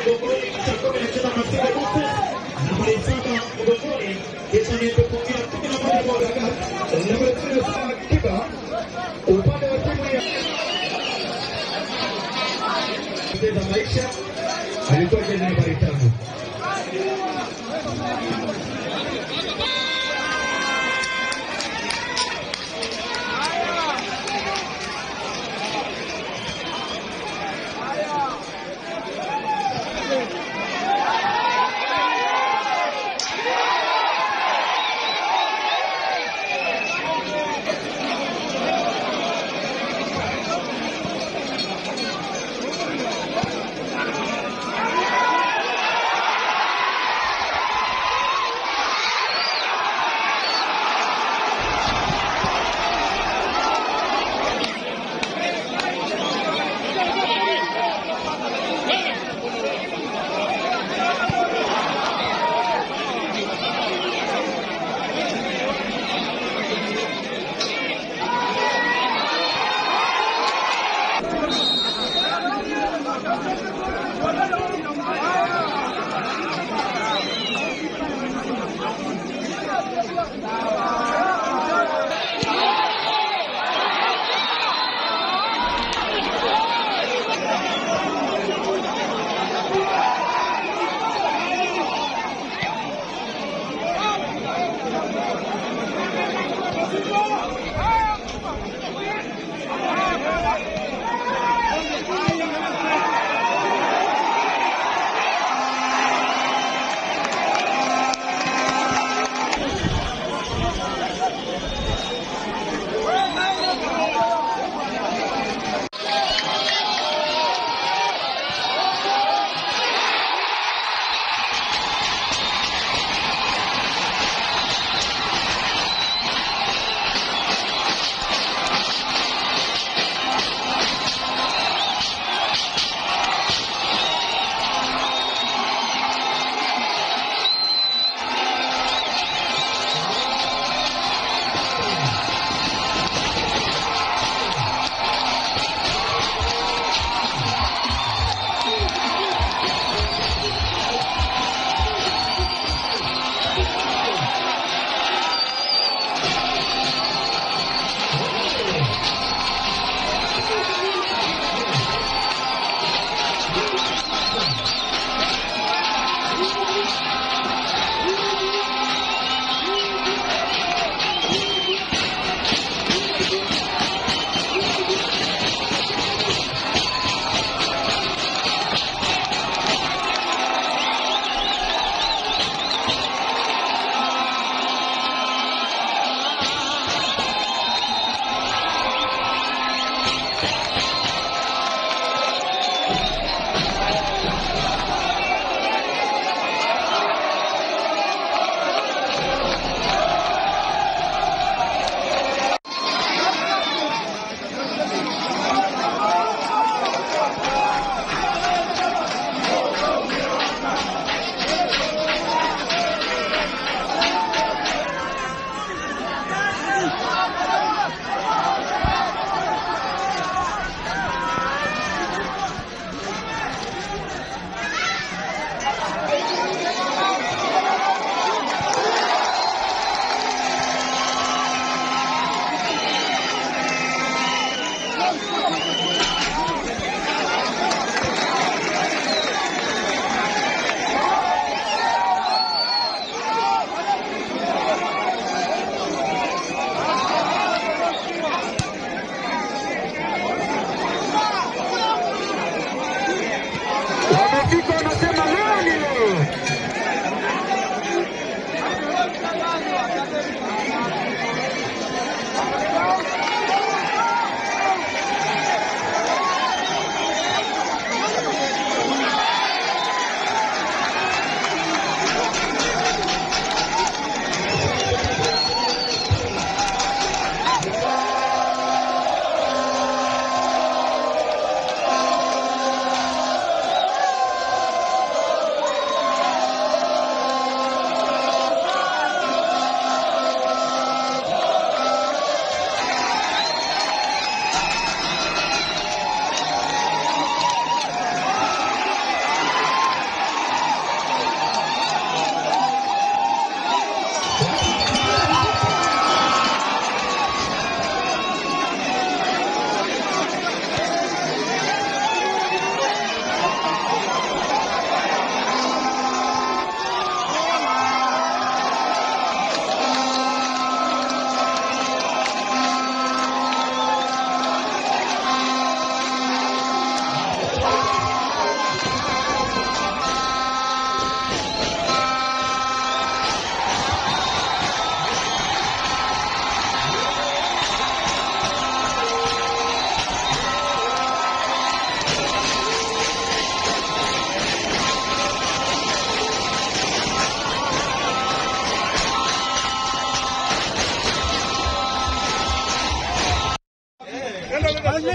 mgongoni, kisha kumi anacheza Masinde Moses, nambari saba mgongoni, kisha ni kupokea kumi na moja kwa Gagat, nambari kumi na saba kipa upande wa timu ya kupoteza maisha alikuwa jezi nambari tano.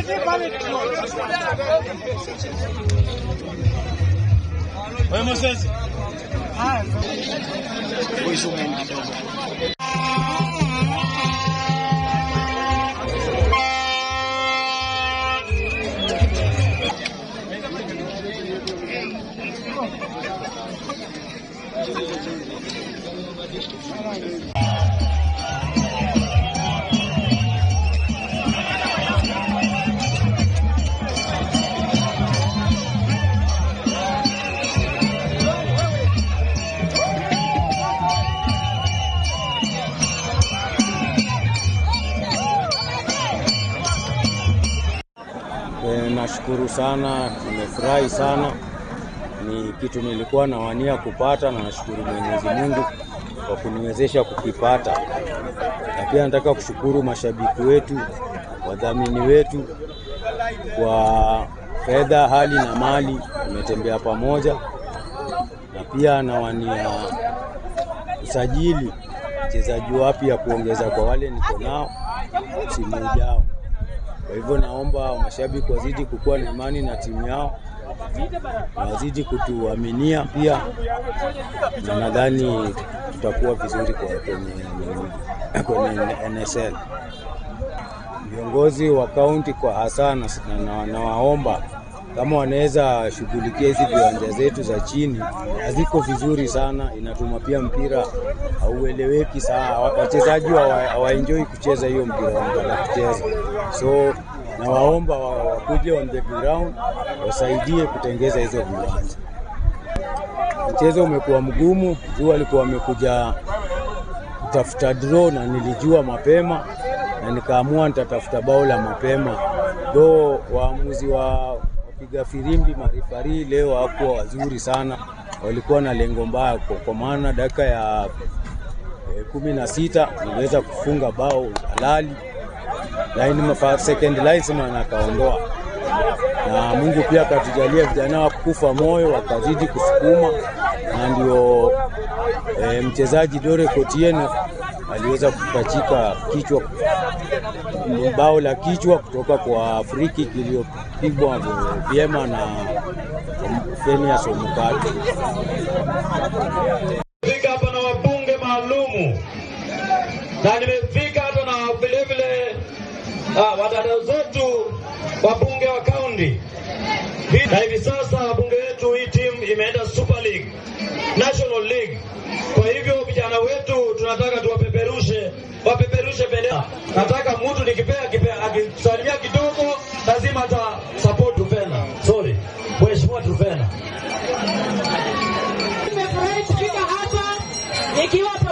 Wewe Moses. E, nashukuru sana, nimefurahi sana. Ni kitu nilikuwa nawania kupata, na nashukuru Mwenyezi Mungu kwa kuniwezesha kukipata, na pia nataka kushukuru mashabiki wetu, wadhamini wetu kwa fedha, hali na mali, tumetembea pamoja, na pia nawania usajili mchezaji wapya kuongeza kwa wale niko nao msimu ujao. Kwa hivyo naomba mashabiki wazidi kukuwa na imani na timu yao na wazidi kutuaminia pia, na nadhani tutakuwa vizuri kwa kwenye, kwenye NSL. Viongozi wa kaunti kwa hasa na- na- nawaomba kama wanaweza shughulikia hizi viwanja zetu za chini, haziko vizuri sana, inatuma pia mpira haueleweki sana, Wa- wachezaji hawa- hawaenjoi kucheza hiyo mpira wanataka kucheza, so nawaomba wa- wakuje on the ground wasaidie kutengeza hizo viwanja. Mchezo umekuwa mgumu, juu walikuwa wamekuja kutafuta draw na nilijua mapema na nikaamua nitatafuta bao la mapema. Do waamuzi wa wapiga firimbi marifari leo hawakuwa wazuri sana, walikuwa na lengo mbaya, kwa- kwa maana dakika ya eh, kumi na sita niliweza kufunga bao halali, line second linesman akaondoa, na Mungu pia akatujalia vijana wa kufa moyo wakazidi kusukuma, na ndio e, mchezaji Dore Kotieno aliweza kupachika kichwa bao la kichwa kutoka kwa free kick iliyopigwa vyema na Phineas Omukati. Fika hapa na wabunge maalumu na nimefika hata na vilevile ah, wadada zetu wabunge wa kaunti, na hivi sasa wabunge wetu, hii timu imeenda Super League, National League. Kwa hivyo vijana wetu tunataka tuwapeperushe, wapeperushe bendera. Nataka mtu nikipea kipea akisalimia kidogo, lazima ata support Trufena. Sorry, Mheshimiwa Trufena. Nimefurahi kufika hapa nikiwa